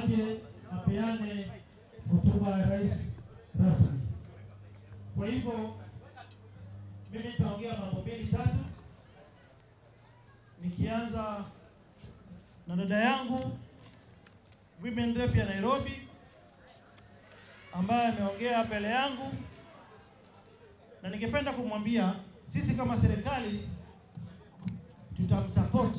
aje apeane hotuba ya rais rasmi. Kwa hivyo mimi nitaongea mambo mbili tatu, nikianza na dada yangu Women Rep ya Nairobi ambaye ameongea mbele yangu, na ningependa kumwambia sisi kama serikali tutamsupport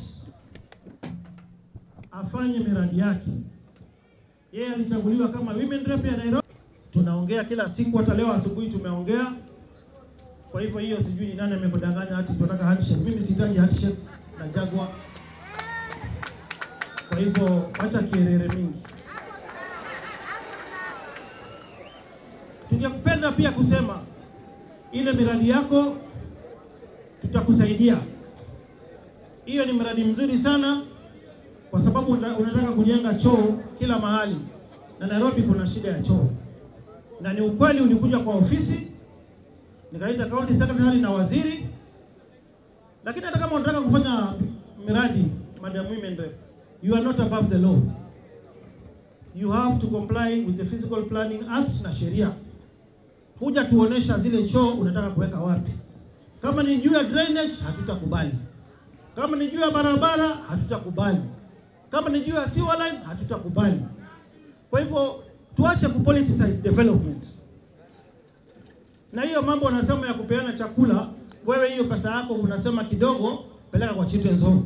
afanye miradi yake. Yeye alichaguliwa kama Women Rep ya Nairobi. Tunaongea kila siku, hata leo asubuhi tumeongea. Kwa hivyo hiyo sijui ni nani amekudanganya ati tunataka handshake. Mimi sihitaji handshake na Jagwa. Kwa hivyo acha kierere mingi. Tungependa pia kusema ile miradi yako tutakusaidia. Hiyo ni mradi mzuri sana kwa sababu una- unataka kujenga choo kila mahali, na Nairobi kuna shida ya choo, na ni ukweli. Ulikuja kwa ofisi nikaita county secretary na waziri, lakini hata kama unataka kufanya miradi, Madam Women Rep, you are not above the law. You have to comply with the Physical Planning Act na sheria. Kuja tuonesha zile choo unataka kuweka wapi. Kama ni juu ya drainage, hatutakubali. Kama ni juu ya barabara, hatutakubali. Kama ni juu ya sewer line, hatutakubali. Kwa hivyo tuache kupoliticize development. Na hiyo mambo unasema ya kupeana chakula, wewe hiyo pesa yako unasema kidogo, peleka kwa children's home.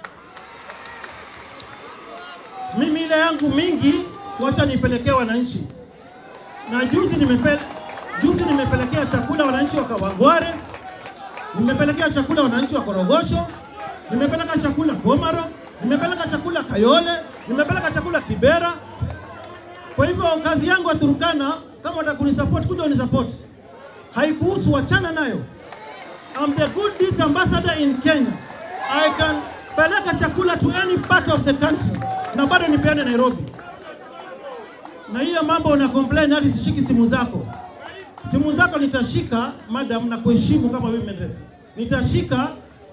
Mimi ile yangu mingi, wacha nipelekee wananchi. Na juzi nimepe, juzi nimepelekea chakula wananchi wa Kawangware, nimepelekea chakula wananchi wa Korogosho, nimepeleka chakula Komaro, nimepeleka chakula Kayole, nimepeleka chakula Kibera. Kwa hivyo kazi yangu ya Turkana, kama unataka kunisupport, kuja unisupport. Haikuhusu, wachana nayo. I'm the good deeds ambassador in Kenya. I can peleka chakula to any part of the country na bado nipeane Nairobi. Na hiyo mambo una complain hadi sishiki simu zako. Simu zako nitashika madam, na kuheshimu kama women rep. Nitashika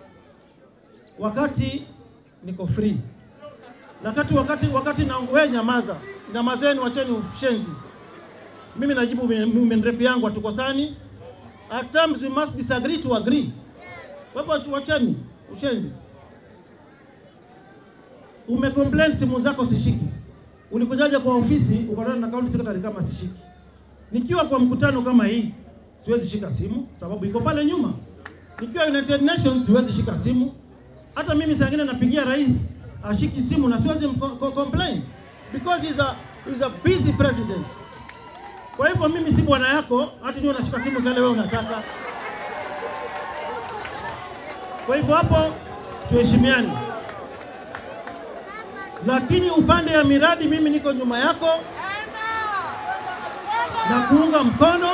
wakati niko free. Wakati wakati wakati na wewe nyamaza. Nyamazeni, wacheni ushenzi. Mimi najibu women rep yangu hatukosani. At times we must disagree to agree. Kwa hivyo wacheni ushenzi. Umecomplain simu zako sishiki. Ulikujaje kwa ofisi ukatana na county secretary kama sishiki? Nikiwa kwa mkutano kama hii siwezi shika simu sababu iko pale nyuma. Nikiwa United Nations siwezi shika simu. Hata mimi saa ingine napigia rais ashiki simu na siwezi mko- ko- complain because he's a, he's a busy president. Kwa hivyo mimi si bwana yako, hata niwe unashika simu sasa wewe unataka. Kwa hivyo hapo tuheshimiane, lakini upande ya miradi mimi niko nyuma yako na kuunga mkono.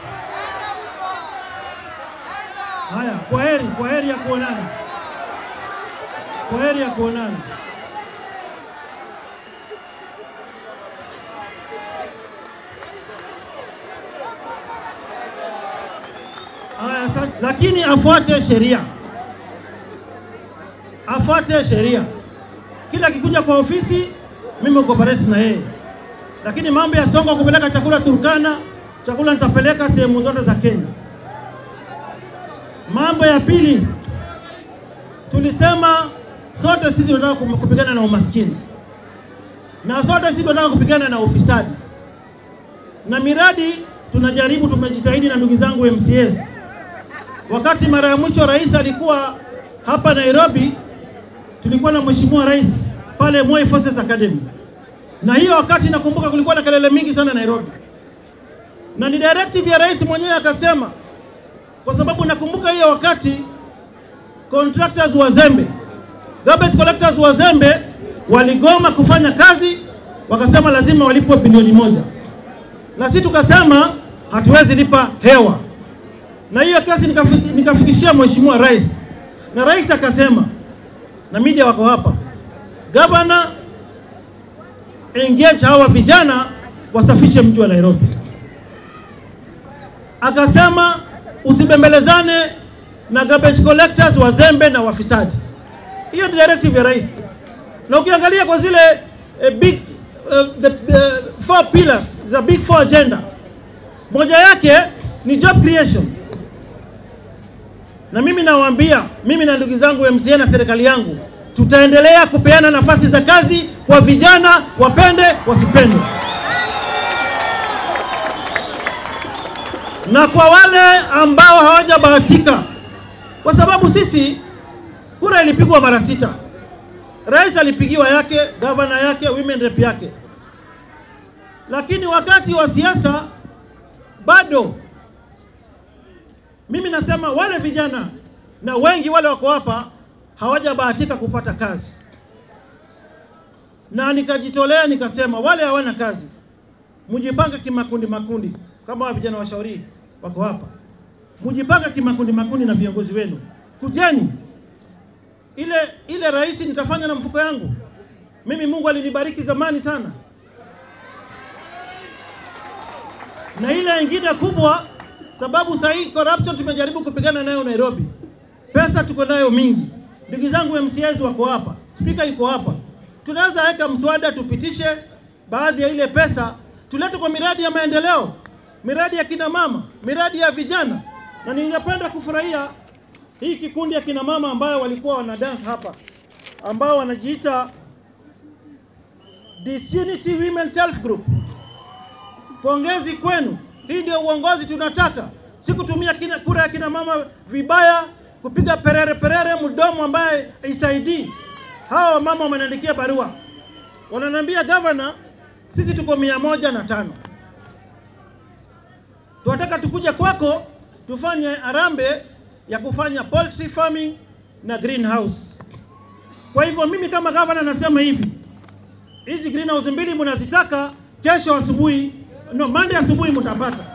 Haya, kwa heri, kwa heri ya kuonana, kwa heri ya kuonana. Haya, asante. Lakini afuate sheria, afuate sheria. Kila akikuja kwa ofisi, mimi cooperate na yeye, lakini mambo ya Songo kupeleka chakula Turkana, chakula nitapeleka sehemu zote za Kenya. Mambo ya pili, tulisema sote sisi tunataka kum- kupigana na umaskini na sote sisi tunataka kupigana na ufisadi, na miradi tunajaribu, tumejitahidi na ndugu zangu MCS. Wakati mara ya mwisho rais alikuwa hapa Nairobi, tulikuwa na mheshimiwa rais pale Moi Forces Academy, na hiyo wakati nakumbuka kulikuwa na kelele mingi sana Nairobi, na ni directive ya rais mwenyewe akasema, kwa sababu nakumbuka hiyo wakati contractors wazembe, garbage collectors wazembe waligoma kufanya kazi, wakasema lazima walipwe bilioni moja, na sisi tukasema hatuwezi lipa hewa na hiyo kesi nikafi- nikafikishia mheshimiwa rais, na rais akasema, na media wako hapa, gavana, engage hawa vijana wasafishe mji wa Nairobi. Akasema usibembelezane na garbage collectors wazembe na wafisadi. Hiyo ni directive ya rais, na ukiangalia kwa zile eh, big uh, the uh, four pillars, the big four agenda. Moja yake ni job creation, na mimi nawaambia, mimi na ndugu zangu MCA na serikali yangu tutaendelea kupeana nafasi za kazi kwa vijana, wapende wasipende, na kwa wale ambao hawajabahatika, kwa sababu sisi kura ilipigwa mara sita. Rais alipigiwa yake, gavana yake, women rep yake, lakini wakati wa siasa bado. Mimi nasema wale vijana na wengi wale wako hapa hawajabahatika kupata kazi, na nikajitolea nikasema wale hawana kazi, mjipange kimakundi makundi, kama wa vijana washauri wako hapa, mjipange kimakundi makundi na viongozi wenu, kujeni ile ile rais nitafanya na mfuko yangu mimi. Mungu alinibariki zamani sana, na ile ingine kubwa, sababu sasa hii corruption tumejaribu kupigana nayo Nairobi, pesa tuko nayo mingi. Ndugu zangu MCAs wako hapa, spika yuko hapa, tunaweza weka mswada tupitishe baadhi ya ile pesa tulete kwa miradi ya maendeleo, miradi ya kina mama, miradi ya vijana, na ningependa kufurahia hii kikundi ya kina mama ambayo walikuwa wana dance hapa ambao wanajiita Disunity Women Self Group. Pongezi kwenu, hii ndio uongozi tunataka, si kutumia kina, kura ya kina mama vibaya, kupiga perere perere mdomo ambaye isaidii. Hawa mama wameniandikia barua, wananiambia governor, sisi tuko mia moja na tano tunataka tukuja kwako tufanye arambe ya kufanya poultry farming na greenhouse. Kwa hivyo mimi kama gavana nasema hivi, hizi greenhouse mbili mnazitaka, kesho asubuhi, no, Monday asubuhi mtapata.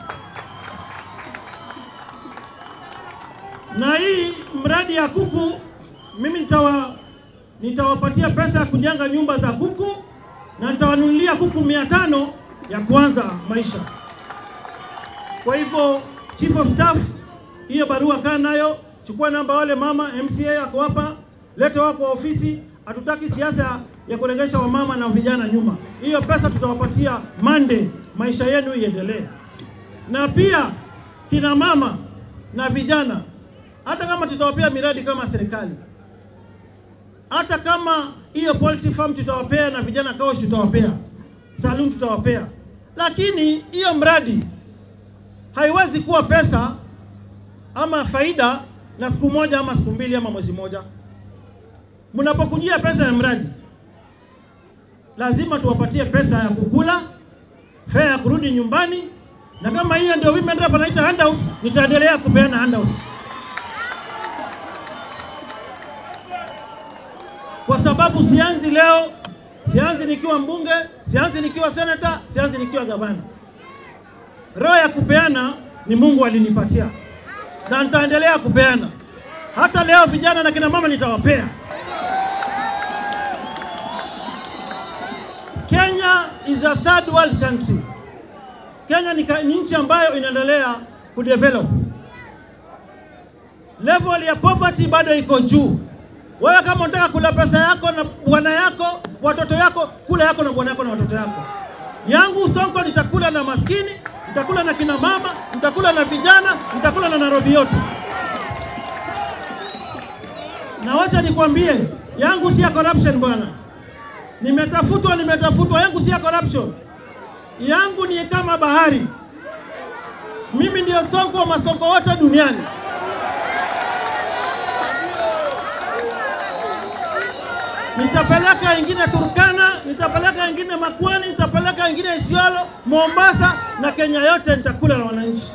Na hii mradi ya kuku mimi nitawa nitawapatia pesa ya kujenga nyumba za kuku na nitawanunulia kuku mia tano ya kuanza maisha. Kwa hivyo chief of staff hiyo barua kaa nayo, chukua namba wale mama MCA ako hapa, lete wako wa ofisi. Hatutaki siasa ya kuregesha wamama na vijana nyuma. Hiyo pesa tutawapatia Monday, maisha yenu iendelee. Na pia kina mama na vijana, hata kama tutawapea miradi kama serikali, hata kama hiyo poultry farm tutawapea na vijana kaosh tutawapea, saloon tutawapea, lakini hiyo mradi haiwezi kuwa pesa ama faida na siku moja ama siku mbili ama mwezi moja. Mnapokujia pesa ya mradi, lazima tuwapatie pesa ya kukula, fare ya kurudi nyumbani, na kama hiyo ndio women rep anaita handouts, nitaendelea kupeana handouts kwa sababu sianzi leo, sianzi nikiwa mbunge, sianzi nikiwa senator, sianzi nikiwa gavana. Roho ya kupeana ni Mungu alinipatia na nitaendelea kupeana. Hata leo vijana na kina mama nitawapea. Kenya is a third world country. Kenya ni, ka- ni nchi ambayo inaendelea kudevelop. Level ya poverty bado iko juu. Wewe kama unataka kula pesa yako na bwana yako, watoto yako, kula yako na bwana yako na watoto yako. Yangu Sonko nitakula na maskini, nitakula na kina mama, nitakula na vijana, nitakula na Nairobi yote. Na wacha nikwambie, yangu si ya corruption bwana. Nimetafutwa, nimetafutwa, yangu si ya corruption. Yangu ni kama bahari. Mimi ndio Sonko wa masonko wote duniani. Nitapeleka ingine Turkana, nitapeleka ingine Makwani, nitapeleka ingine Isiolo, Mombasa na Kenya yote nitakula na wananchi.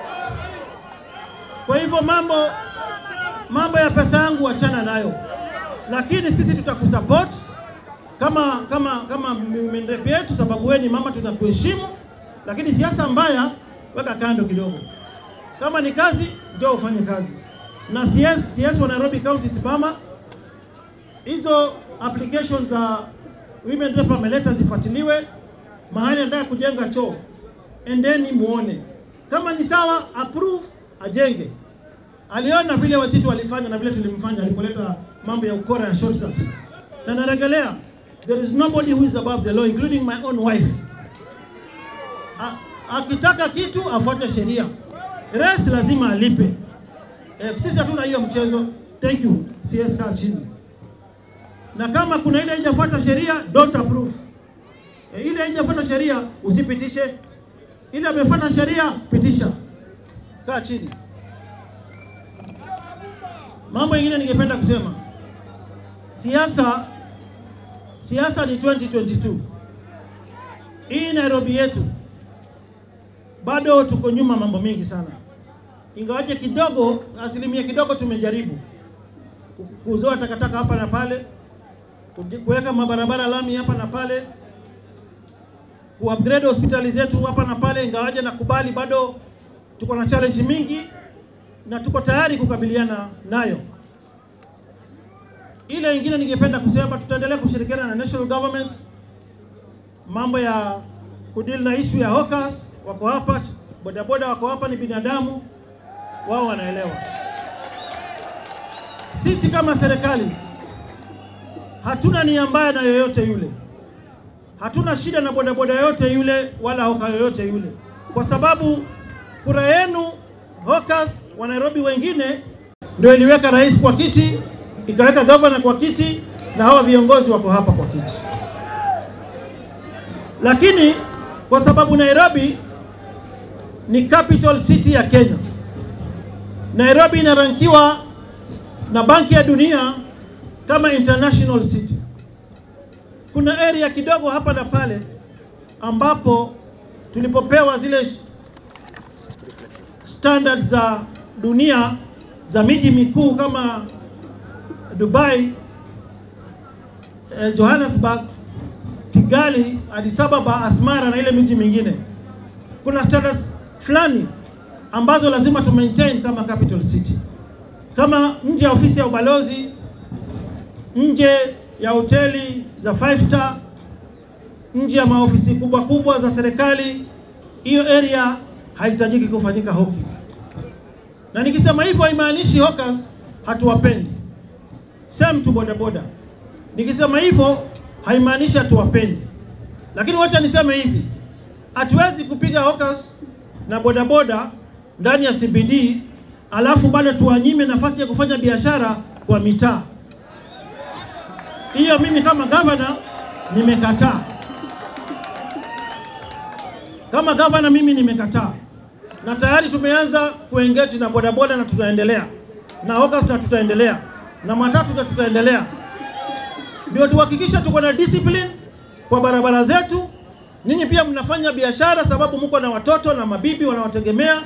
Kwa hivyo mambo mambo ya pesa yangu wachana nayo, lakini sisi tutakusupport kama kama kama mendepe yetu, sababu wewe ni mama, tunakuheshimu. Lakini siasa mbaya weka kando kidogo. Kama ni kazi, ndio ufanye kazi. Na CS CS wa Nairobi County Sibama hizo applications za women rep ameleta zifuatiliwe, mahali anataka kujenga choo, endeni muone kama ni sawa, approve ajenge. Aliona vile Wachitu walifanya na vile tulimfanya alipoleta mambo ya ukora ya shortcut, na narejelea There is nobody who is above the law including my own wife. A- Akitaka kitu afuate sheria. Res lazima alipe. Eh, sisi hatuna hiyo mchezo. Thank you. CS kaa chini. Na kama kuna ile haijafuata sheria, don't approve. E, ile haijafuata sheria usipitishe. Ile amefuata sheria, pitisha. Kaa chini. Mambo mengine ningependa kusema, siasa siasa ni 2022. Hii Nairobi yetu bado tuko nyuma mambo mengi sana, ingawaje kidogo, asilimia kidogo tumejaribu ku- kuzoa takataka hapa na pale, kuji- kuweka mabarabara lami hapa na pale, kuupgrade hospitali zetu hapa na pale, ingawaje nakubali bado tuko na challenge mingi na tuko tayari kukabiliana nayo. Ile ingine ningependa kusema, tutaendelea kushirikiana na national government, mambo ya kudeal na issue ya hawkers, wako hapa, bodaboda wako hapa, ni binadamu, wao wanaelewa. Sisi kama serikali hatuna nia mbaya na yoyote yule, hatuna shida na bodaboda yoyote yule wala hoka yoyote yule, kwa sababu kura yenu hawkers wa Nairobi wengine ndio iliweka rais kwa kiti, ikaweka governor kwa kiti, na hawa viongozi wako hapa kwa kiti. Lakini kwa sababu Nairobi ni capital city ya Kenya, Nairobi inarankiwa na Banki ya Dunia kama international city. Kuna area kidogo hapa na pale ambapo tulipopewa zile standards za dunia za miji mikuu kama Dubai, eh, Johannesburg, Kigali, Addis Ababa, Asmara na ile miji mingine, kuna standards fulani ambazo lazima tu maintain kama capital city, kama nje ya ofisi ya ubalozi, nje ya hoteli za five star, nje ya maofisi kubwa kubwa za serikali, hiyo area haihitajiki kufanyika hoki. Na nikisema hivyo haimaanishi hawkers hatuwapendi, same tu bodaboda. Nikisema hivyo haimaanishi hatuwapendi, lakini wacha niseme hivi, hatuwezi kupiga hawkers na bodaboda ndani ya CBD alafu bado tuwanyime nafasi ya kufanya biashara kwa mitaa. Hiyo mimi kama gavana nimekataa. Kama gavana mimi nimekataa, na tayari tumeanza kuengage na bodaboda na tutaendelea na hawkers na tutaendelea na matatu na tutaendelea, ndio tuhakikisha tuko na discipline kwa barabara zetu. Ninyi pia mnafanya biashara sababu mko na watoto na mabibi wanawategemea,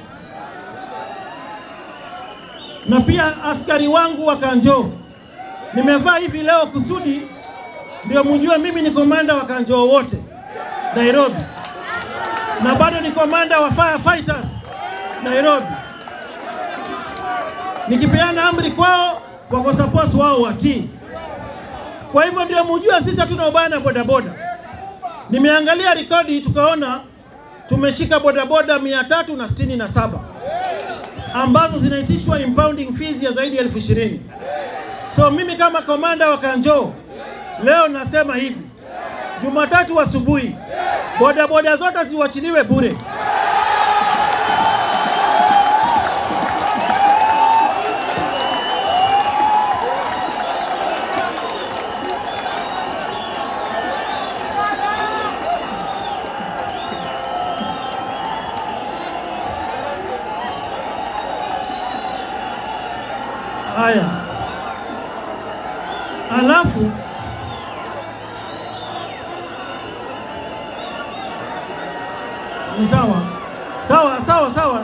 na pia askari wangu wa Kanjo, nimevaa hivi leo kusudi ndio mjue mimi ni komanda wa Kanjo wote Nairobi na bado ni komanda wa firefighters Nairobi. Nikipeana amri kwao, wako suppose wao watii. Kwa hivyo ndio mjue sisi hatuna ubaya na bodaboda. Nimeangalia rekodi tukaona tumeshika bodaboda mia tatu na sitini na saba ambazo zinaitishwa impounding fees ya zaidi ya elfu ishirini. So mimi kama komanda wa Kanjo leo nasema hivi, Jumatatu asubuhi bodaboda zote ziwachiliwe bure. Haya, alafu ni sawa sawa sawa sawa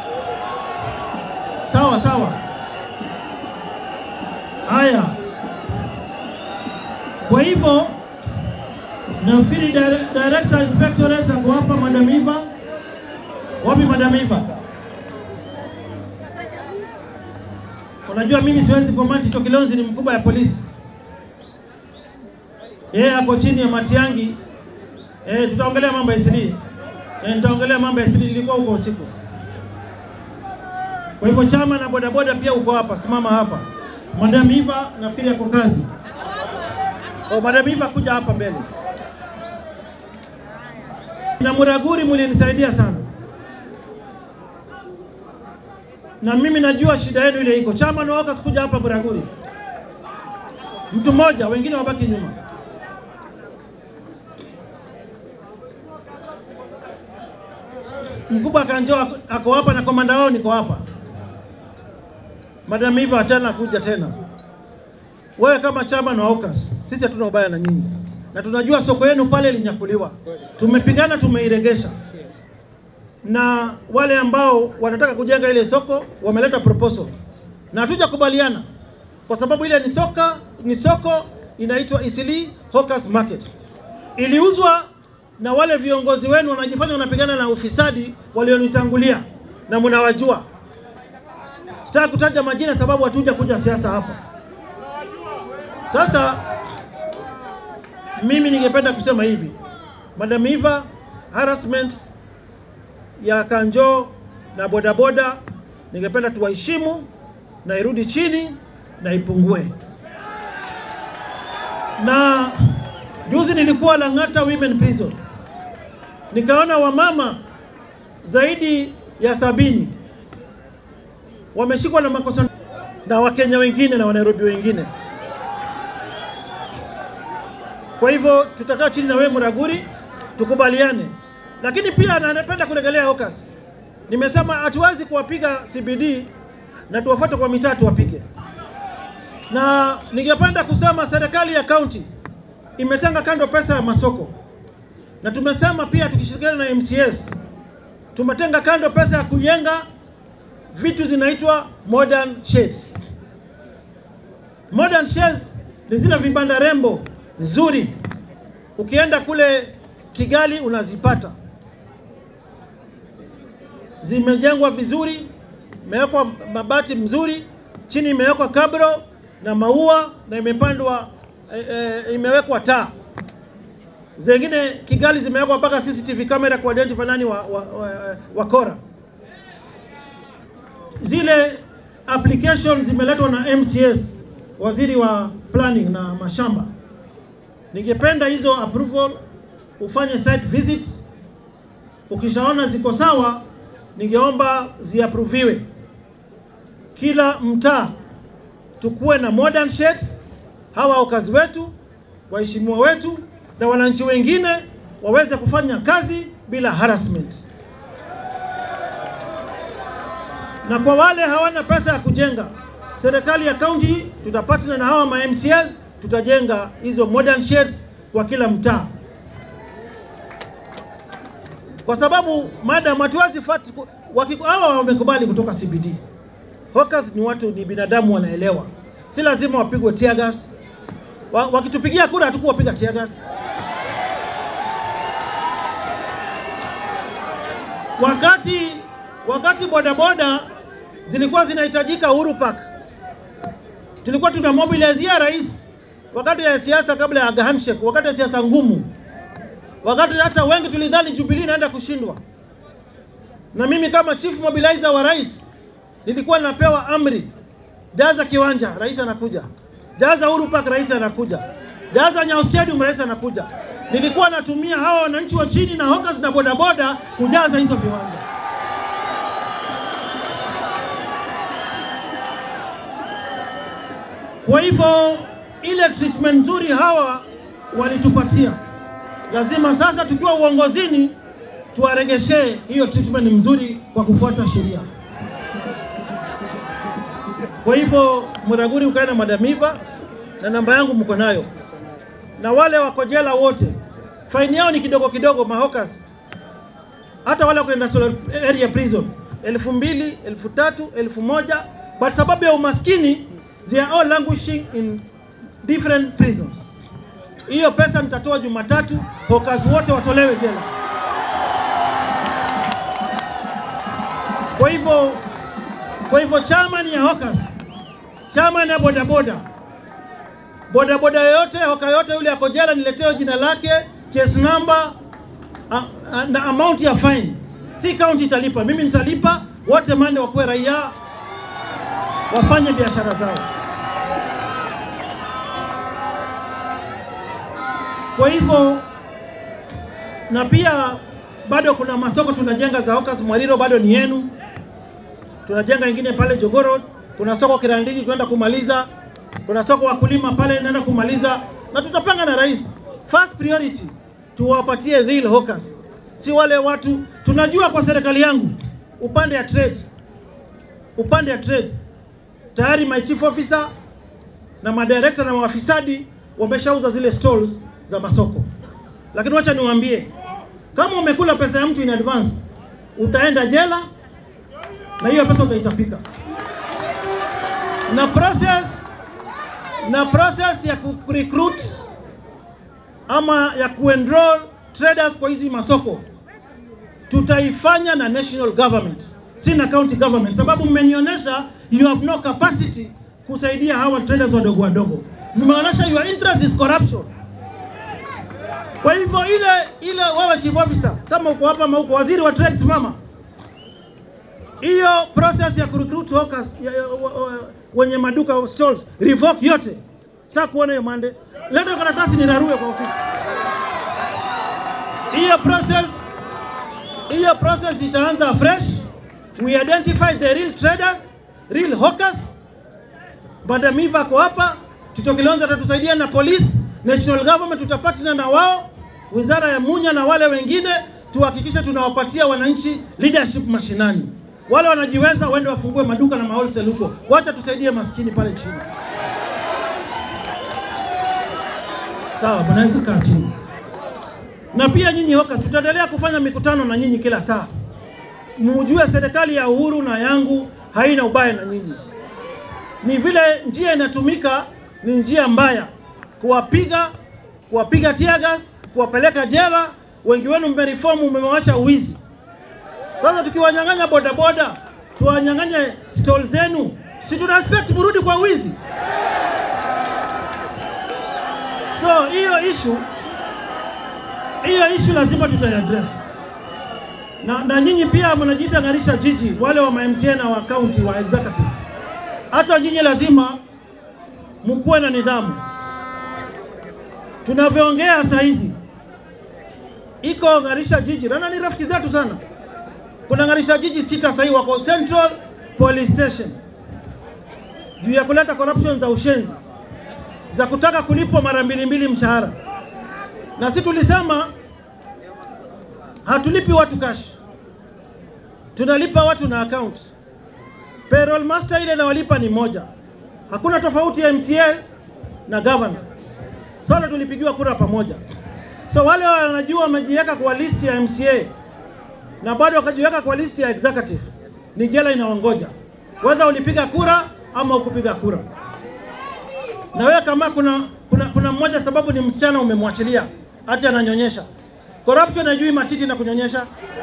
sawa sawa. Haya, kwa hivyo nafikiri dire- director inspectorate ako hapa, Madam Eva. Wapi Madam Eva? Unajua mimi siwezi command Tito Kilonzi ni mkubwa ya polisi, yeye ako chini ya Matiangi. Eh, tutaongelea mambo ya SD. Eh, nitaongelea mambo ya SD, nilikuwa huko usiku. Kwa hivyo chama na bodaboda pia uko hapa, simama hapa. Madam Eva nafikiri yako kazi. O, Madam Eva kuja hapa mbele. Na Muraguri mlinisaidia sana, na mimi najua shida yenu ile iko. Chama na waka sikuja hapa Muraguri, mtu mmoja, wengine wabaki nyuma. Mkubwa Kanjo ako hapa na komanda wao niko hapa. Madam Eva tena kuja tena. Wewe kama chama na AUCAS, sisi hatuna ubaya na nyinyi, na tunajua soko yenu pale linyakuliwa. Tumepigana, tumeiregesha, na wale ambao wanataka kujenga ile soko wameleta proposal na hatujakubaliana, kwa sababu ile ni soka ni soko inaitwa Eastleigh Hawkers Market, iliuzwa na wale viongozi wenu wanajifanya wanapigana na ufisadi walionitangulia, na mnawajua. Sitaki kutaja majina sababu hatuja kuja siasa hapa. Sasa mimi ningependa kusema hivi, Madam Eva, harassment ya Kanjo na bodaboda ningependa tuwaheshimu na irudi chini na ipungue. Na juzi nilikuwa Lang'ata Women Prison, nikaona wamama zaidi ya sabini wameshikwa na makosa na Wakenya wengine na Wanairobi wengine. Kwa hivyo tutakaa chini na wewe Muraguri tukubaliane, lakini pia napenda kurejelea AUCAS. Nimesema hatuwezi kuwapiga CBD na tuwafuate kwa mitaa tuwapige, na ningependa kusema serikali ya kaunti imetenga kando pesa ya masoko, na tumesema pia tukishirikiana na MCS tumetenga kando pesa ya kujenga vitu zinaitwa modern sheds. Modern sheds ni zile vibanda rembo nzuri, ukienda kule Kigali unazipata, zimejengwa vizuri, imewekwa mabati mzuri, chini imewekwa kabro na maua na imepandwa e, e, imewekwa taa. Zingine Kigali zimewekwa mpaka CCTV camera ku identify nani wa, wa, wa, wakora. Zile application zimeletwa na MCS, waziri wa planning na mashamba. Ningependa hizo approval ufanye site visit, ukishaona ziko sawa, ningeomba ziaproviwe. Kila mtaa tukuwe na modern sheds, hawa wakazi wetu, waheshimiwa wetu na wananchi wengine waweze kufanya kazi bila harassment. Na kwa wale hawana pesa ya kujenga, serikali ya kaunti tutapatana na hawa ma MCAs, tutajenga hizo modern sheds kwa kila mtaa, kwa sababu madam, hatuwezi fati hawa wamekubali kutoka CBD. Hawkers ni watu, ni binadamu, wanaelewa, si lazima wapigwe tear gas. Wakitupigia kura hatukuwapiga tear gas. Wakati wakati bodaboda zilikuwa zinahitajika Uhuru Park, tulikuwa tuna mobilizia rais wakati ya siasa, kabla ya handshake, wakati ya siasa ngumu, wakati hata wengi tulidhani Jubilee inaenda kushindwa. Na mimi kama chief mobilizer wa rais nilikuwa napewa amri, jaza kiwanja, rais anakuja, jaza Uhuru Park, rais anakuja, jaza Nyayo Stadium, rais anakuja. Nilikuwa natumia hawa wananchi wa chini na hawkers na bodaboda kujaza hizo viwanja. Kwa hivyo ile treatment nzuri hawa walitupatia, lazima sasa tukiwa uongozini tuwaregeshee hiyo treatment mzuri kwa kufuata sheria. Kwa hivyo Muraguri, ukae na Madam Eva na namba yangu mko nayo, na wale wako jela wote faini yao ni kidogo kidogo, mahokas hata wale kwenda area prison elfu mbili elfu tatu elfu moja but sababu ya umaskini they are all languishing in different prisons. Hiyo pesa nitatoa Jumatatu, hokas wote watolewe jela. Kwa hivyo kwa hivyo chairman ya hokas, chairman ya bodaboda, bodaboda yoyote hoka yote yule ako jela, nileteo jina lake, case number a, a, na amount ya fine. Si county italipa, mimi nitalipa. Wote mande wakuwe raia, wafanye biashara zao. Kwa hivyo na pia bado kuna masoko tunajenga za Hawkers Mwariro, bado ni yenu. Tunajenga ingine pale Jogoro, kuna soko Kirandini tunaenda kumaliza, kuna soko wakulima pale naenda kumaliza, na tutapanga na rais. First priority tuwapatie real hawkers, si wale watu tunajua. Kwa serikali yangu upande ya trade, upande ya trade tayari my chief officer na madirekta na maafisadi wameshauza zile stalls za masoko, lakini wacha niwaambie, kama umekula pesa ya mtu in advance utaenda jela na hiyo pesa utaitapika. Na process na process ya ku recruit ama ya kuenroll traders kwa hizi masoko tutaifanya na national government, si na county government, sababu mmenionyesha you have no capacity kusaidia hawa traders wadogo wadogo. Mmeonyesha your interest is corruption. Kwa hivyo ile ile, wewe chief officer, kama uko hapa ama uko waziri wa trade, simama hiyo process ya kurecruit hawkers ya, ya, wa- wa- wenye maduka stalls revoke yote. Sitaki kuona hiyo mande. Leta karatasi nirarue kwa ofisi. Hiyo process hiyo process itaanza fresh. We identify the real traders, real hawkers. Badamiva ako hapa, Tito Kilonzo atatusaidia na police, national government tutapatana na wao, wizara ya Munya na wale wengine, tuhakikishe tunawapatia wananchi leadership mashinani. Wale wanajiweza waende wafungue maduka na wholesale huko, wacha tusaidie maskini pale chini. Sawa, mnaweza kaa chini. Na pia nyinyi hoka, tutaendelea kufanya mikutano na nyinyi kila saa, mujue serikali ya Uhuru na yangu haina ubaya na nyinyi ni vile njia inatumika ni njia mbaya, kuwapiga kuwapiga teargas, kuwapeleka jela. Wengi wenu mmerifomu, mmewacha uwizi. Sasa tukiwanyang'anya bodaboda, tuwanyang'anye stall zenu, si tuna expect murudi kwa wizi? So hiyo issue hiyo issue lazima tutaiaddress na, na nyinyi pia mnajiita Ng'arisha jiji, wale wa MCA na wa county wa executive hata nyinyi lazima mkuwe na nidhamu. Tunavyoongea saa hizi iko Ng'arisha jiji, na ni rafiki zetu sana. Kuna Ng'arisha jiji sita sahii wako Central Police Station juu ya kuleta corruption za ushenzi za kutaka kulipwa mara mbili mbili mshahara, na si tulisema hatulipi watu cash, tunalipa watu na account. Payroll master ile nawalipa ni moja, hakuna tofauti ya MCA na governor, sote tulipigiwa kura pamoja. So wale wanajua wamejiweka kwa listi ya MCA na bado wakajiweka kwa listi ya executive, ni jela inawangoja, whether ulipiga kura ama ukupiga kura. Na wewe kama kuna kuna, kuna mmoja sababu ni msichana umemwachilia hati ananyonyesha, corruption hajui matiti na kunyonyesha,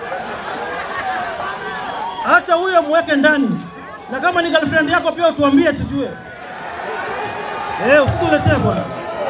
hata huyo mweke ndani na kama ni girlfriend yako pia utuambie tujue. Eh, usituletee bwana,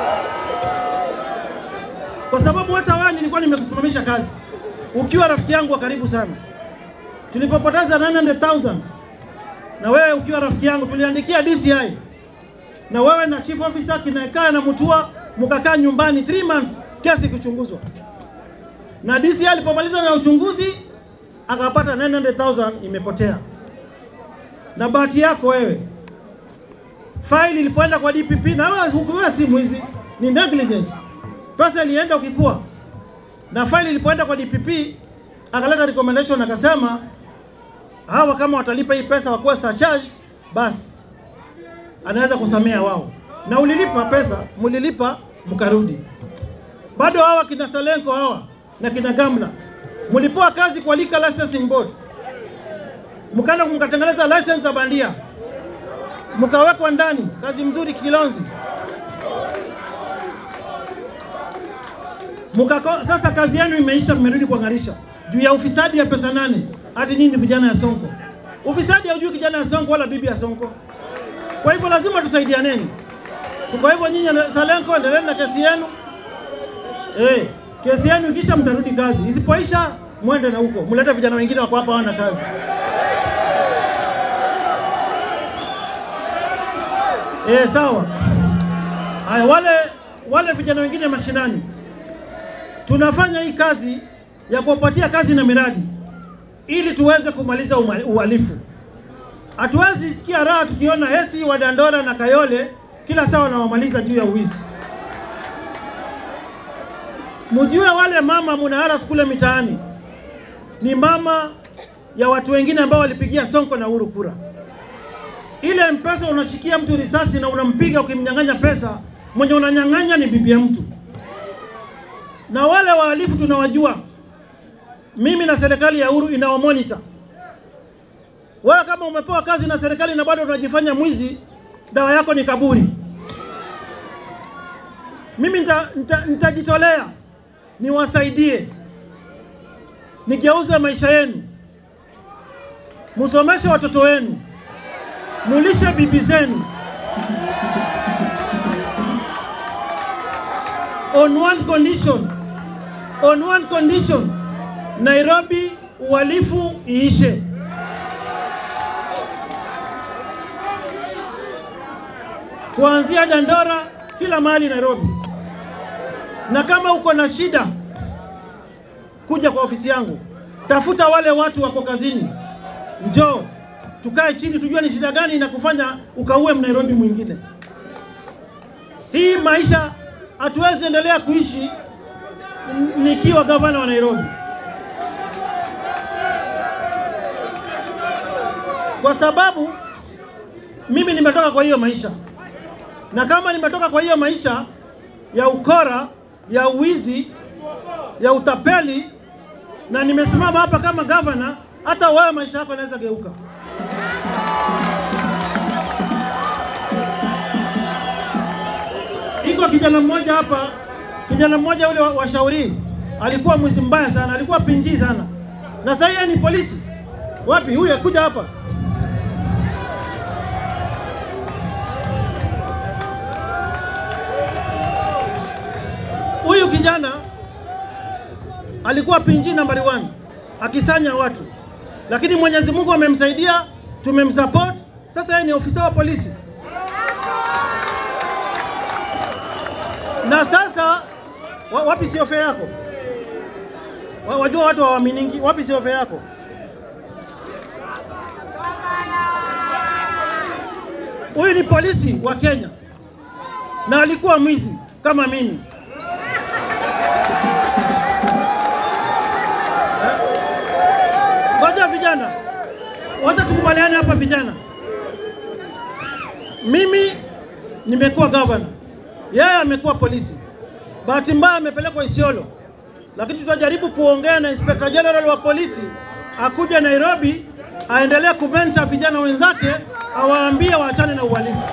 kwa sababu hata wewe nilikuwa nimekusimamisha kazi ukiwa rafiki yangu wa karibu sana. Tulipopoteza 900,000 na wewe ukiwa rafiki yangu, tuliandikia DCI na wewe na chief officer kinaekaa na Mutua, mkakaa nyumbani 3 months, kesi kuchunguzwa, na DCI alipomaliza na uchunguzi akapata 900,000 imepotea na bahati yako wewe, faili ilipoenda kwa DPP na wewe hukuwa si mwizi, ni negligence. Pesa ilienda ukikua, na faili ilipoenda kwa DPP akaleta recommendation akasema hawa kama watalipa hii pesa wakuwa surcharge, basi anaweza kusamea wao. Na ulilipa pesa, mlilipa mkarudi. Bado hawa kina Salenko hawa na kina Gamla mlipewa kazi kwa Liquor Licensing Board mkaenda mkatengeneza license za bandia mkawekwa ndani. Kazi mzuri Kilonzi. Mukako, sasa kazi yenu imeisha, mmerudi kwa Ng'arisha juu ya ufisadi ya pesa nane. Hati nyinyi ni vijana ya Sonko, ufisadi haujui kijana ya Sonko wala bibi ya Sonko. Kwa hivyo lazima tusaidianeni. Si kwa hivyo nyinyi na- Salenko, endeleeni na kesi yenu eh, kesi yenu ikisha mtarudi kazi, isipoisha mwende na huko, mlete vijana wengine wako hapa hawana kazi. Eh, sawa. Haya, wale wale vijana wengine mashinani, tunafanya hii kazi ya kuwapatia kazi na miradi ili tuweze kumaliza uma- uhalifu. Hatuwezi sikia raha tukiona Hesi wa Dandora na Kayole kila saa wanawamaliza juu ya uwizi. Mjue wale mama munaharas kule mitaani ni mama ya watu wengine ambao walipigia Sonko na Uhuru kura. Ile mpesa unashikia mtu risasi na unampiga ukimnyang'anya pesa, mwenye unanyang'anya ni bibi ya mtu. Na wale wahalifu tunawajua, mimi na serikali ya Uhuru inawamonita. Wewe kama umepewa kazi na serikali na bado unajifanya mwizi, dawa yako ni kaburi. Mimi nita- nita- nitajitolea niwasaidie, nigeuze maisha yenu, musomeshe watoto wenu, mulishe bibi zenu. On one condition, on one condition, Nairobi uhalifu iishe. Kuanzia Dandora kila mahali Nairobi. Na kama uko na shida, kuja kwa ofisi yangu, tafuta wale watu wako kazini, njoo tukae chini, tujue ni shida gani inakufanya ukaue Mnairobi mwingine. Hii maisha hatuwezi endelea kuishi n- nikiwa gavana wa Nairobi, kwa sababu mimi nimetoka kwa hiyo maisha, na kama nimetoka kwa hiyo maisha ya ukora, ya uwizi, ya utapeli, na nimesimama hapa kama gavana, hata wewe maisha yako yanaweza geuka. Iko kijana mmoja hapa, kijana mmoja ule wa, wa Shauri alikuwa mwizi mbaya sana, alikuwa pinji sana, na sasa yeye ni polisi. Wapi huyu? Kuja hapa. Huyu kijana alikuwa pinji nambari 1 akisanya watu, lakini Mwenyezi Mungu amemsaidia, tumemsupport. Sasa yeye ni ofisa wa polisi, na sasa wa, wapi siofe yako? Wa, wajua watu hawaaminiki. Wapi siofe yako? Huyu ni polisi wa Kenya na alikuwa mwizi kama mimi. Ngoja vijana, wacha tukubaliane hapa vijana. Mimi nimekuwa gavana, yeye amekuwa polisi. Bahati mbaya amepelekwa Isiolo, lakini tutajaribu kuongea na Inspector General wa polisi akuja Nairobi, aendelee kumenta vijana wenzake, awaambie waachane na uhalifu.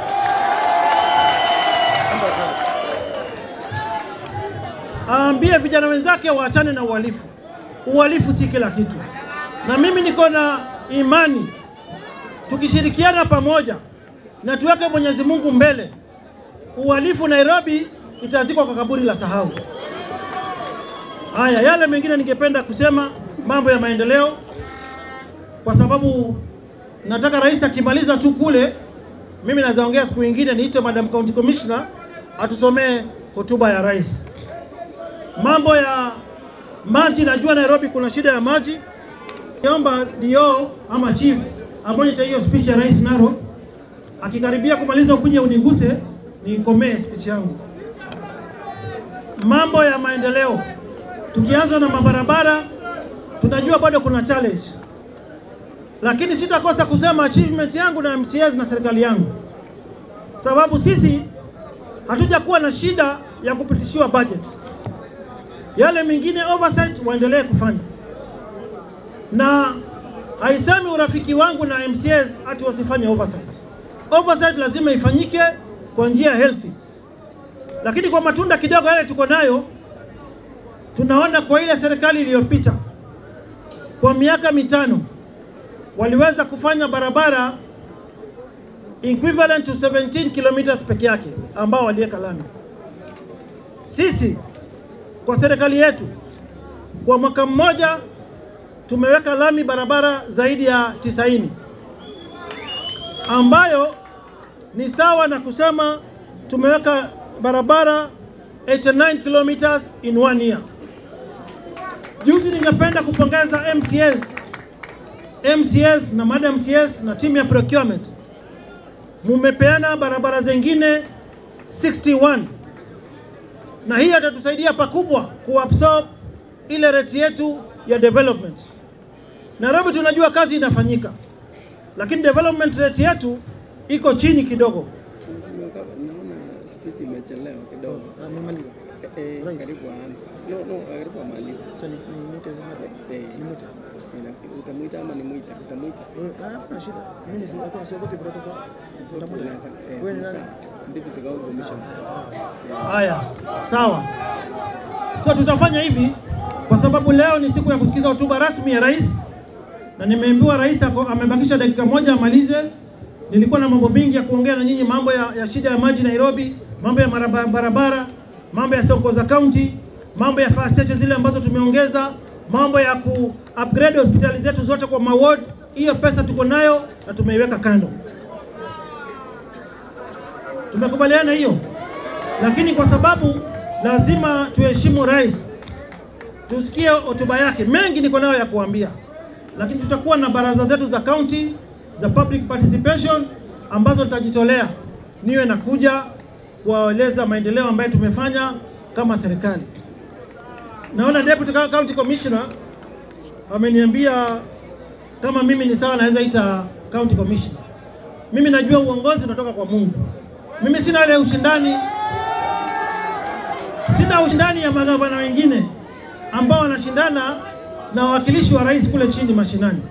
Aambie vijana wenzake waachane na uhalifu. Uhalifu si kila kitu, na mimi niko na imani tukishirikiana pamoja na tuweke Mwenyezi Mungu mbele, uhalifu Nairobi itazikwa kwa kaburi la sahau. Haya, yale mengine ningependa kusema mambo ya maendeleo, kwa sababu nataka rais akimaliza tu kule, mimi naweza ongea siku nyingine, niite Madam County Commissioner atusomee hotuba ya rais. Mambo ya maji, najua Nairobi kuna shida ya maji. Niomba dio ama chief amonitor hiyo speech ya rais Narok, akikaribia kumaliza ukuje uniguse nikomee speech yangu. Mambo ya maendeleo, tukianza na mabarabara, tunajua bado kuna challenge, lakini sitakosa kusema achievement yangu na MCAs na serikali yangu, sababu sisi hatujakuwa na shida ya kupitishiwa budget. Yale mengine oversight waendelee kufanya, na haisemi urafiki wangu na MCAs ati wasifanye oversight. Oversight lazima ifanyike kwa njia healthy, lakini kwa matunda kidogo yale tuko nayo, tunaona kwa ile serikali iliyopita kwa miaka mitano waliweza kufanya barabara equivalent to 17 kilometers peke yake ambao waliweka lami. Sisi kwa serikali yetu kwa mwaka mmoja tumeweka lami barabara zaidi ya 90 ambayo ni sawa na kusema tumeweka barabara 89 kilometers in one year. Juzi ningependa kupongeza MCS, MCS na madam MCS na timu ya procurement, mumepeana barabara zingine 61 na hii atatusaidia pakubwa kuabsorb ile rate yetu ya development. Nairobi tunajua kazi inafanyika, lakini development rate yetu iko chini kidogo. Naona speech imechelewa kidogo. Amemaliza. Eh, Rais. karibu aanze. No, no, karibu amalize. So ni ni mute Eh, ni mute. ina- Utamuita ama nimuita? Utamuita. Ah, hakuna shida. Mimi ni hakuna siogopi protocol. Utamuita. Unaweza. Eh, Wewe ni sawa. nani? Deputy County Commissioner. Haya, sawa. So tutafanya hivi kwa sababu leo ni siku ya kusikiza hotuba rasmi ya rais, na nimeambiwa rais ako, amebakisha dakika moja amalize. Nilikuwa na mambo mengi ya kuongea na nyinyi, mambo ya, ya shida ya maji Nairobi, mambo ya maraba- barabara, mambo ya soko za county, mambo ya fire station zile ambazo tumeongeza, mambo ya ku upgrade hospitali zetu zote kwa maward. Hiyo pesa tuko nayo na tumeiweka kando. Tumekubaliana hiyo, lakini kwa sababu lazima tuheshimu rais, tusikie hotuba yake. Mengi niko nayo ya kuambia, lakini tutakuwa na baraza zetu za county za public participation ambazo nitajitolea niwe nakuja kuwaeleza maendeleo ambayo tumefanya kama serikali. Naona deputy county commissioner ameniambia kama mimi ni sawa, naweza ita county commissioner. Mimi najua uongozi unatoka kwa Mungu. Mimi sina ile ushindani, sina ushindani ya magavana wengine ambao wanashindana na wawakilishi wa rais kule chini mashinani.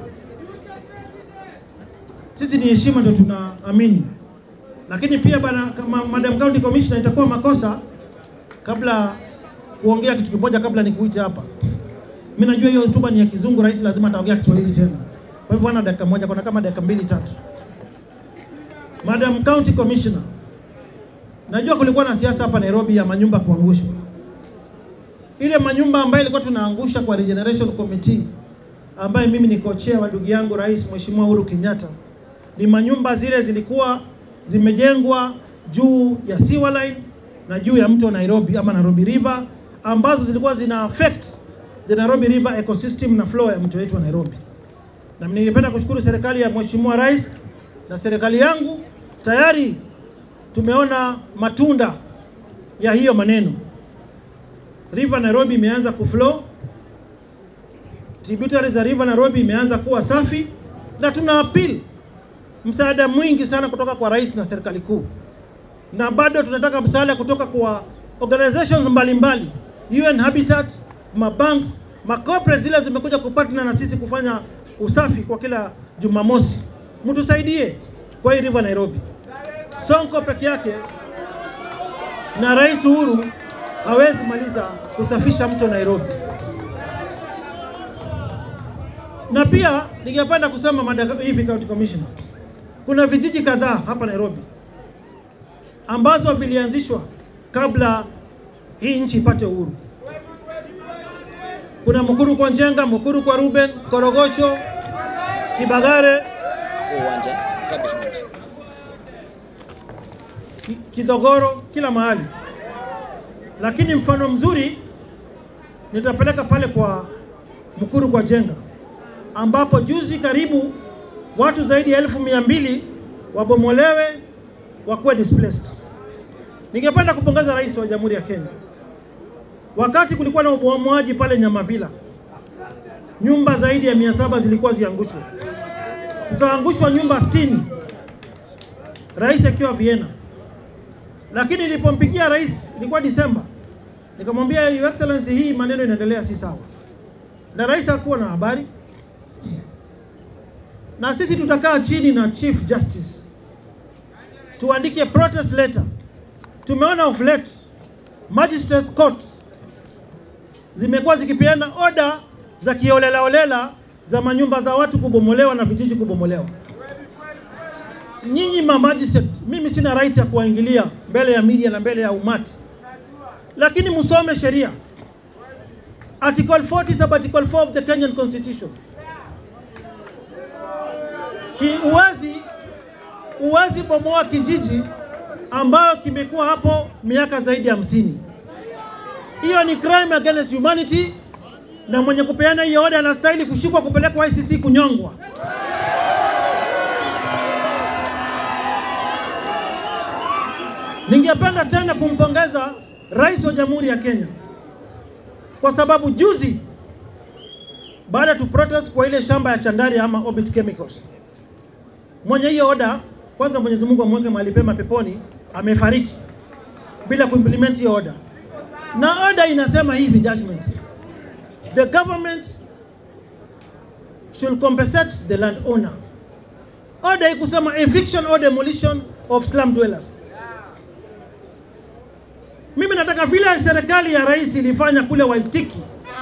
Sisi ni heshima ndio tunaamini, lakini pia bana, kama madam county commissioner, itakuwa makosa kabla kuongea kitu kimoja kabla nikuite hapa. Mimi najua hiyo hotuba ni ya Kizungu, rais lazima ataongea Kiswahili tena. Kwa hivyo ana dakika moja, kuna kama dakika mbili tatu. Madam County Commissioner, najua kulikuwa na siasa hapa Nairobi ya manyumba kuangushwa. Ile manyumba ambayo ilikuwa tunaangusha kwa Regeneration Committee ambaye mimi ni kochea wa ndugu yangu Rais Mheshimiwa Uhuru Kenyatta, ni manyumba zile zilikuwa zimejengwa juu ya sewer line na juu ya mto Nairobi ama Nairobi River ambazo zilikuwa zina affect the Nairobi River ecosystem na flow ya mto wetu wa Nairobi. Na ningependa kushukuru serikali ya Mheshimiwa Rais na serikali yangu tayari tumeona matunda ya hiyo maneno. River Nairobi imeanza kuflow, tributaries za River Nairobi imeanza kuwa safi, na tuna appeal msaada mwingi sana kutoka kwa rais na serikali kuu, na bado tunataka msaada kutoka kwa organizations mbalimbali UN Habitat, mabanks, macorporate zile zimekuja kupartner na sisi kufanya usafi kwa kila Jumamosi. Mtusaidie kwa hii River Nairobi. Sonko peke yake na Rais Uhuru hawezi maliza kusafisha mto Nairobi. Na pia ningependa kusema madaka- hivi county commissioner, kuna vijiji kadhaa hapa Nairobi ambazo vilianzishwa kabla hii nchi ipate uhuru. Kuna Mukuru kwa Njenga, Mukuru kwa Ruben, Korogocho, Kibagare, uwanja establishment. Ki- Kidhogoro, kila mahali. Lakini mfano mzuri nitapeleka pale kwa Mukuru kwa Jenga, ambapo juzi karibu watu zaidi ya elfu mia mbili wabomolewe wakuwe displaced. Ningependa kupongeza Rais wa Jamhuri ya Kenya, wakati kulikuwa na ubomoaji pale Nyamavila, nyumba zaidi ya mia saba zilikuwa ziangushwe, kukaangushwa nyumba 60 rais akiwa Vienna lakini nilipompigia rais ilikuwa Disemba, nikamwambia Your Excellency, hii maneno inaendelea si sawa, na rais hakuwa na habari, na sisi tutakaa chini na Chief Justice tuandike protest letter. Tumeona of late magistrates court zimekuwa zikipeana order za kiholelaholela za manyumba za watu kubomolewa na vijiji kubomolewa nyinyi ma magistrate, mimi sina right ya kuwaingilia mbele ya media na mbele ya umati, lakini msome sheria. Article 40 sub article 4 of the Kenyan Constitution. Ki uwezi uwezi bomoa kijiji ambayo kimekuwa hapo miaka zaidi ya hamsini. Hiyo ni crime against humanity na mwenye kupeana hiyo oda anastahili kushikwa, kupelekwa ICC, kunyongwa. Ningependa tena kumpongeza Rais wa Jamhuri ya Kenya kwa sababu juzi baada tu protest kwa ile shamba ya Chandaria ama Orbit Chemicals, mwenye hiyo oda, kwanza Mwenyezi Mungu amweke mahali pema peponi, amefariki bila kuimplement hiyo oda, na oda inasema hivi judgment, the government should compensate the landowner. Oda ikusema eviction or demolition of slum dwellers. Mimi nataka vile serikali ya rais ilifanya kule Waitiki,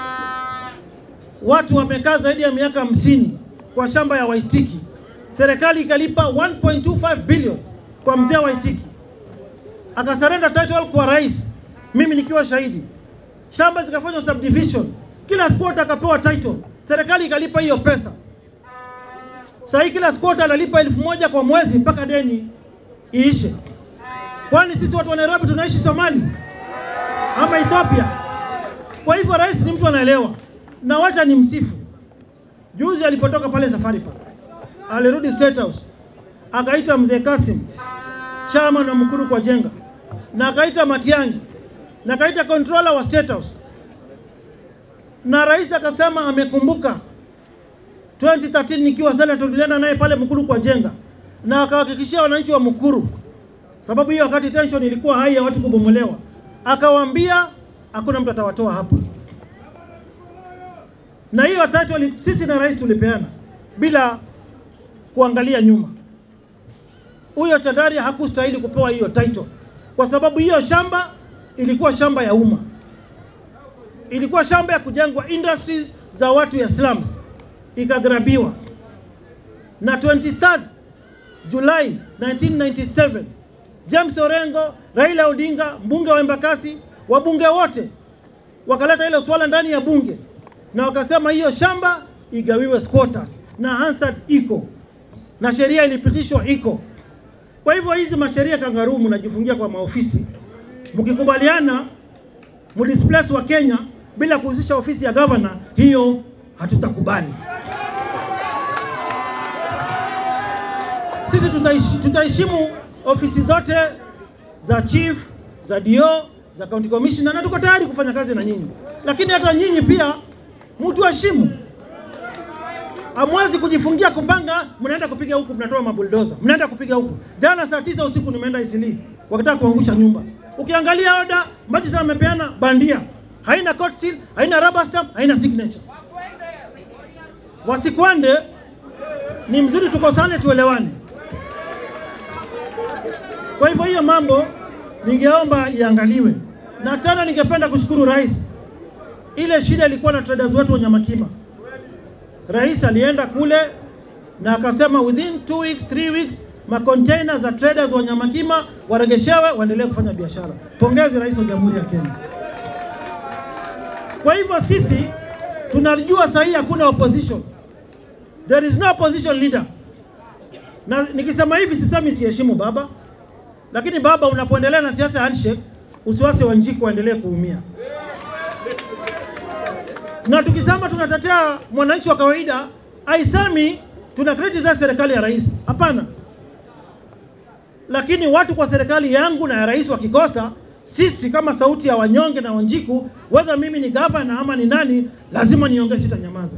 watu wamekaa zaidi ya miaka hamsini kwa shamba ya Waitiki, serikali ikalipa 1.25 billion kwa mzee wa Waitiki, akasarenda title kwa rais, mimi nikiwa shahidi. Shamba zikafanywa subdivision, kila squatter akapewa title, serikali ikalipa hiyo pesa. Sasa hii kila squatter analipa elfu moja kwa mwezi mpaka deni iishe. Kwani sisi watu wa Nairobi tunaishi Somali ama Ethiopia? Kwa hivyo rais ni mtu anaelewa, na wacha ni msifu. Juzi alipotoka pale Safari Park, alirudi State House, akaita mzee Kasim chama na mkuru kwa jenga, na akaita Matiang'i na akaita controller wa State House, na rais akasema amekumbuka 2013 nikiwa senator, tulienda naye pale Mkuru kwa jenga, na akahakikishia wananchi wa Mkuru sababu hiyo wakati tension ilikuwa hai ya watu kubomolewa, akawaambia hakuna mtu atawatoa hapa. Na hiyo title sisi na rais tulipeana bila kuangalia nyuma. Huyo Chandaria hakustahili kupewa hiyo title kwa sababu hiyo shamba ilikuwa shamba ya umma, ilikuwa shamba ya kujengwa industries za watu ya slums, ikagrabiwa na 23 Julai 1997 James Orengo, Raila Odinga, mbunge wa Embakasi, wabunge wote wakaleta ile swala ndani ya bunge na wakasema hiyo shamba igawiwe squatters, na Hansard iko na sheria ilipitishwa iko. Kwa hivyo hizi masheria kangaruu mnajifungia kwa maofisi, mkikubaliana mdisplace wa Kenya bila kuhusisha ofisi ya governor, hiyo hatutakubali. Sisi tutaishi, tutaheshimu ofisi zote za chief za dio za county commissioner na tuko tayari kufanya kazi na nyinyi, lakini hata nyinyi pia mtu heshimu. Hamwezi kujifungia kupanga, mnaenda kupiga huku, mnatoa mabuldoza, mnaenda kupiga huku. Jana saa tisa usiku nimeenda Isili, wakitaka kuangusha nyumba. Ukiangalia oda maji sana amepeana bandia, haina court seal, haina rubber stamp, haina signature. Wasikwande ni mzuri, tukosane, tuelewane. Kwa hivyo hiyo mambo ningeomba iangaliwe, na tena ningependa kushukuru rais. Ile shida ilikuwa na traders wetu wa Nyamakima, rais alienda kule na akasema within two weeks, three weeks makonteina za traders wa Nyamakima waregeshewe waendelee kufanya biashara. Pongezi rais wa Jamhuri ya Kenya. Kwa hivyo sisi tunajua sahihi hakuna opposition, there is no opposition leader, na nikisema hivi sisemi siheshimu baba lakini baba, unapoendelea na siasa ya handshake, usiwase Wanjiku waendelee kuumia. Na tukisema tunatetea mwananchi wa kawaida, aisemi tuna criticize serikali ya rais, hapana. Lakini watu kwa serikali yangu na ya rais wakikosa, sisi kama sauti ya wanyonge na Wanjiku, whether mimi ni gavana ama ni nani, lazima niongee, sitanyamaza.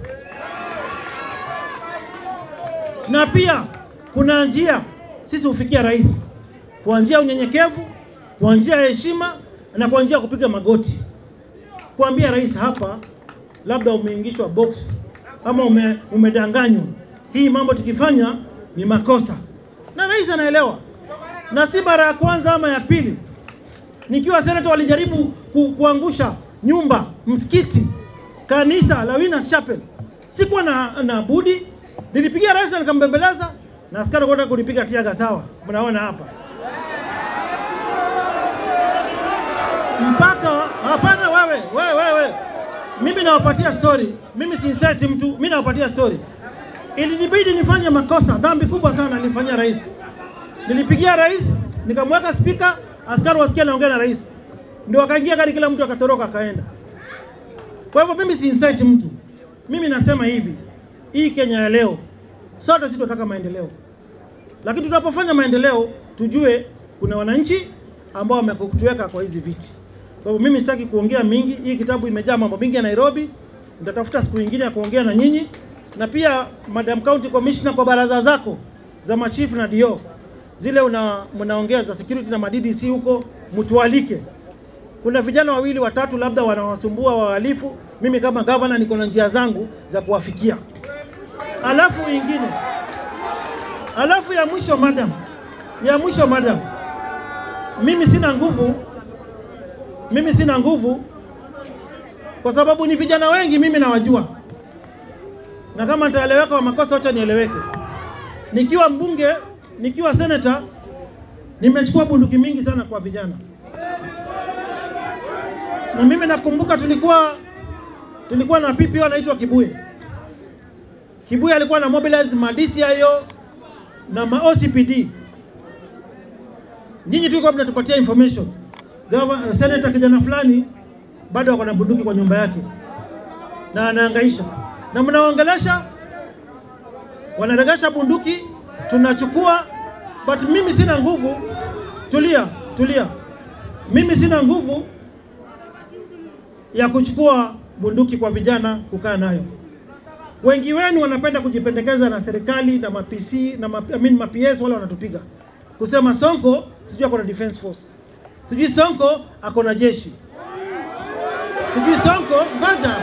Na pia kuna njia sisi hufikia rais kwa njia ya unyenyekevu, kwa njia ya heshima na kwa njia ya kupiga magoti, kuambia rais, hapa labda umeingishwa box ama ume, umedanganywa, hii mambo tukifanya ni makosa, na rais anaelewa, na si mara ya kwanza ama ya pili. Nikiwa senata walijaribu ku, kuangusha nyumba, msikiti, kanisa la Winners Chapel, sikuwa na, na budi, nilipigia rais na nikambembeleza, na askari kwenda kunipiga tiaga. Sawa, mnaona hapa mpaka hapana. Wewe wewe wewe, mimi nawapatia story, mimi si insult mtu, mimi nawapatia story. Ilinibidi nifanye makosa, dhambi kubwa sana nilifanyia rais. Nilipigia rais, nikamweka spika, askari wasikia naongea na rais, ndio wakaingia gari, kila mtu akatoroka akaenda. Kwa hivyo mimi si incite mtu, mimi nasema hivi, hii Kenya ya leo sote sisi tunataka maendeleo, lakini tunapofanya maendeleo tujue kuna wananchi ambao wamekutuweka kwa hizi viti. Kwa hivyo mimi sitaki kuongea mingi, hii kitabu imejaa mambo mingi ya Nairobi. Nitatafuta siku nyingine ya kuongea na nyinyi, na pia Madam County Commissioner, kwa baraza zako za machifu na dio zile una mnaongea za security na madDC huko, mtualike. Kuna vijana wawili watatu labda wanawasumbua wahalifu, mimi kama governor niko na njia zangu za kuwafikia. Alafu ingine, alafu ya mwisho madam, ya mwisho madam, mimi sina nguvu, mimi sina nguvu kwa sababu ni vijana wengi mimi nawajua, na kama nitaeleweka kwa makosa, wacha nieleweke. Nikiwa mbunge, nikiwa senator, nimechukua bunduki mingi sana kwa vijana, na mimi nakumbuka tulikuwa tulikuwa na PPO anaitwa Kibuye. Kibuye alikuwa na mobilize ma DCIO na ma OCPD. Nyinyi tulikuwa mnatupatia information. Gava, senator kijana fulani bado wako na bunduki kwa nyumba yake na anahangaisha, na mnaongelesha, wanaregesha bunduki, tunachukua. But mimi sina nguvu. Tulia, tulia, mimi sina nguvu ya kuchukua bunduki kwa vijana kukaa nayo. Wengi wenu wanapenda kujipendekeza na serikali na mapc na ma, I mean, maps wale wanatupiga kusema Sonko sijui ako na defense force, sijui Sonko ako na jeshi sijui Sonko. Ngoja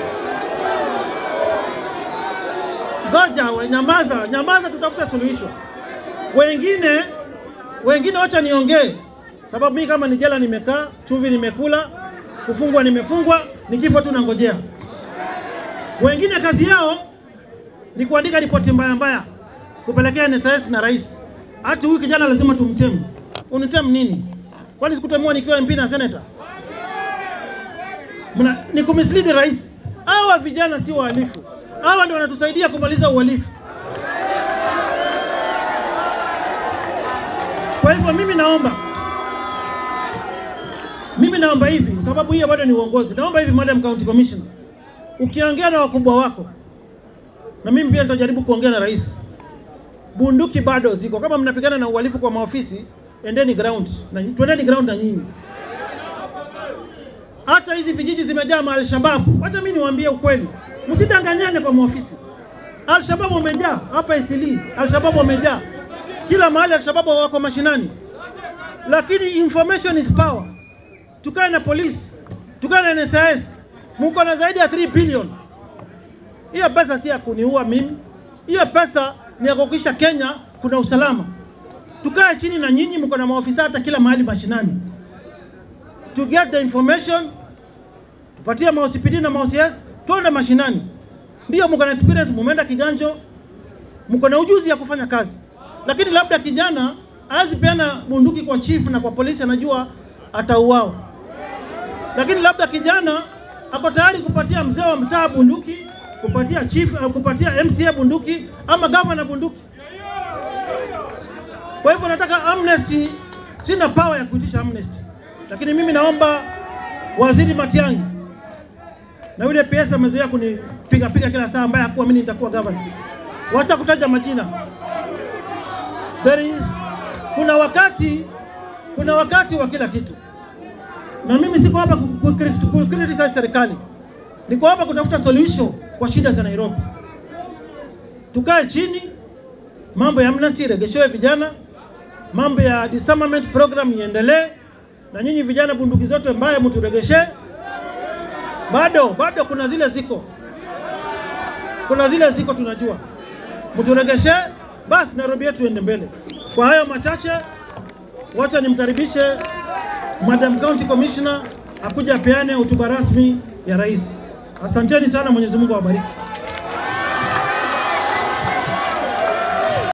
ngoja, we, nyamaza nyamaza, tutafuta suluhisho. Wengine wengine, wacha niongee, sababu mimi kama ni jela nimekaa, chumvi nimekula, kufungwa nimefungwa, ni kifo tu nangojea. Wengine kazi yao ni kuandika ripoti mbaya mbaya kupelekea NSS na rais. Hati huyu kijana lazima tumtemu. Unitem nini? Kwani sikutemua nikiwa MP na senator? Mna, ni kumislead rais. Hawa vijana si wahalifu, hawa ndio wanatusaidia kumaliza uhalifu. Kwa hivyo mimi naomba mimi naomba hivi, sababu hiyo bado ni uongozi. Naomba hivi, Madam County Commissioner, ukiongea na wakubwa wako, na mimi pia nitajaribu kuongea na rais, bunduki bado ziko. Kama mnapigana na uhalifu kwa maofisi, endeni ground na twendeni ground na nyinyi hata hizi vijiji zimejaa ma Alshabab. Wacha mimi niwaambie ukweli, msidanganyane kwa maofisi. Alshabab wamejaa hapa Isili, Alshabab wamejaa kila mahali, Alshabab wako mashinani, lakini information is power. Tukae na polisi, tukae na NSIS, mko na zaidi ya 3 billion. Hiyo pesa si ya kuniua mimi, hiyo pesa ni ya kuhakikisha Kenya kuna usalama. Tukae chini na nyinyi, mko na maofisa hata kila mahali mashinani to get the information, tupatie maOCPD na maOCS, tuende mashinani. Ndio mko na experience, mumeenda kiganjo, mko na ujuzi ya kufanya kazi, lakini labda kijana hawezi peana bunduki kwa chief na kwa polisi, anajua atauawa. Lakini labda kijana ako tayari kupatia mzee wa mtaa bunduki, kupatia chief, kupatia MCA bunduki ama governor bunduki. Kwa hivyo nataka amnesty, sina power ya kuitisha amnesty lakini mimi naomba Waziri Matiang'i na yule PS amezoea kunipiga piga kila saa, ambaye hakuwa mimi nitakuwa governor. Wacha kutaja majina. There is kuna wakati kuna wakati wa kila kitu, na mimi siko hapa kukriticize serikali, niko hapa kutafuta solution kwa shida za Nairobi. Tukae chini, mambo ya amnesty iregeshewe vijana, mambo ya disarmament program iendelee na nyinyi vijana, bunduki zote mbaya mturegeshe. Bado bado kuna zile ziko, kuna zile ziko, tunajua mturegeshe, basi Nairobi yetu iende mbele. Kwa hayo machache, wacha nimkaribishe Madam County Commissioner akuja apeane hotuba rasmi ya rais. Asanteni sana, Mwenyezi Mungu awabariki.